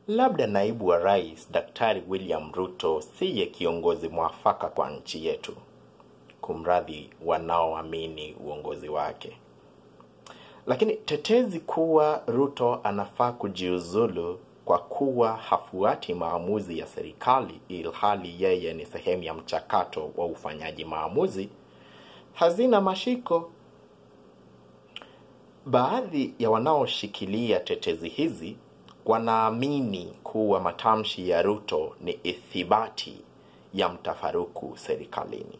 labda naibu wa rais Daktari William Ruto siye kiongozi mwafaka kwa nchi yetu, kumradhi wanaoamini uongozi wake. Lakini tetezi kuwa Ruto anafaa kujiuzulu kwa kuwa hafuati maamuzi ya serikali ilhali yeye ni sehemu ya mchakato wa ufanyaji maamuzi hazina mashiko. Baadhi ya wanaoshikilia tetezi hizi wanaamini kuwa matamshi ya Ruto ni ithibati ya mtafaruku serikalini,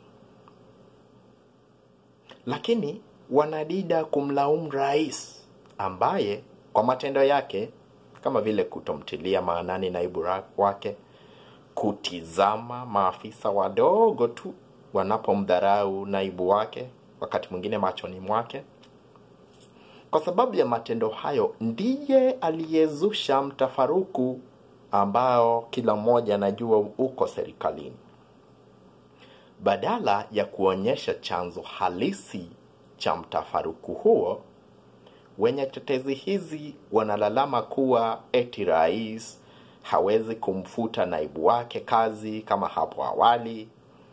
lakini wanadida kumlaumu rais ambaye kwa matendo yake kama vile kutomtilia maanani naibu wake, kutizama maafisa wadogo tu wanapomdharau naibu wake, wakati mwingine machoni mwake. Kwa sababu ya matendo hayo, ndiye aliyezusha mtafaruku ambao kila mmoja anajua uko serikalini. Badala ya kuonyesha chanzo halisi cha mtafaruku huo, wenye tetezi hizi wanalalama kuwa eti rais hawezi kumfuta naibu wake kazi kama hapo awali,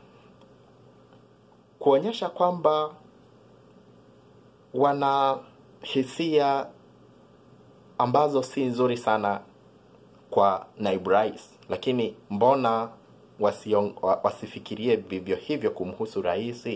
kuonyesha kwamba wana hisia ambazo si nzuri sana kwa naibu rais, lakini mbona wasiong, wasifikirie vivyo hivyo kumhusu rais?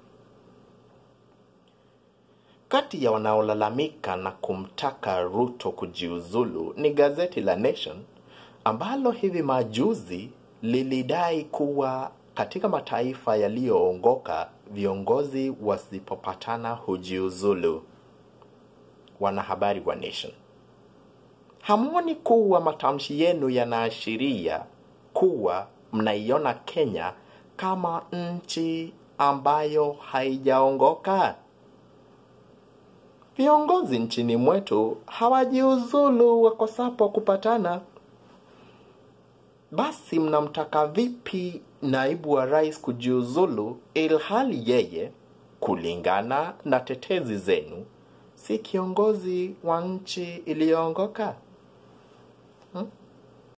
Kati ya wanaolalamika na kumtaka Ruto kujiuzulu ni gazeti la Nation ambalo hivi majuzi lilidai kuwa katika mataifa yaliyoongoka viongozi wasipopatana hujiuzulu. Wanahabari wa Nation, hamwoni kuwa matamshi yenu yanaashiria kuwa mnaiona Kenya kama nchi ambayo haijaongoka? Viongozi nchini mwetu hawajiuzulu wakosapo kupatana. Basi mnamtaka vipi naibu wa rais kujiuzulu ilhali yeye, kulingana na tetezi zenu, si kiongozi wa nchi iliyoongoka?